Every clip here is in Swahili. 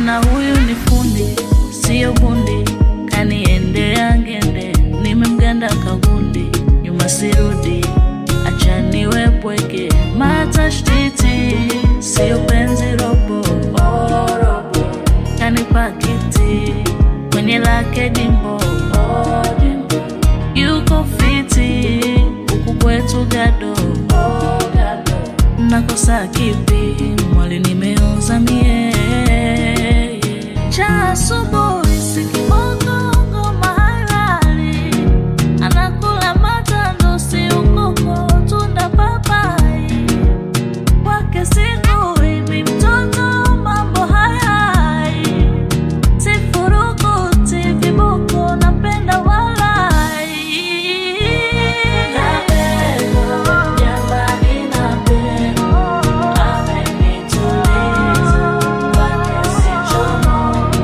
maana huyu ni fundi, sio bundi, kaniendea ngende, nimemganda kagundi, nyuma sirudi, acha niwe pweke, matashtiti, sio penzi robo, oh, robo, kanipa kiti kwenye lake jimbo, oh, jimbo, yuko fiti huku kwetu gado, oh, gado, nakosa kipi mwali nimeoza mie cha asubuhi sikibongo ngoma halali anakula matando si ukoko tunda papai kwake siku hivi mtoto mambo hayai sifurukuti viboko napenda walai jamani napenda amenituliza kwake sichomoki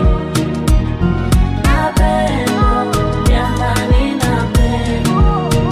napenda jamani napenda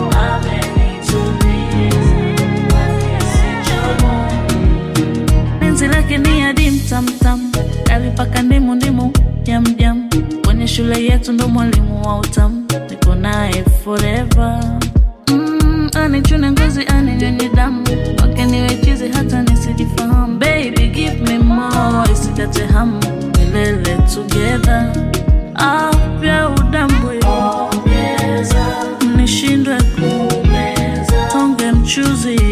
amenituliza kwake sichomoki penzi lake ni adim tamtam alipaka ndimu ndimu jamjam kwenye shule yetu ndo mwalimu wa utamu niko naye forever mm, anichune ngozi aninyonye damu wake niwe chizi hata nisijifahamu baby give me more isikate hamu milele together afya udambwe nishindwe kumeza tonge mchuzi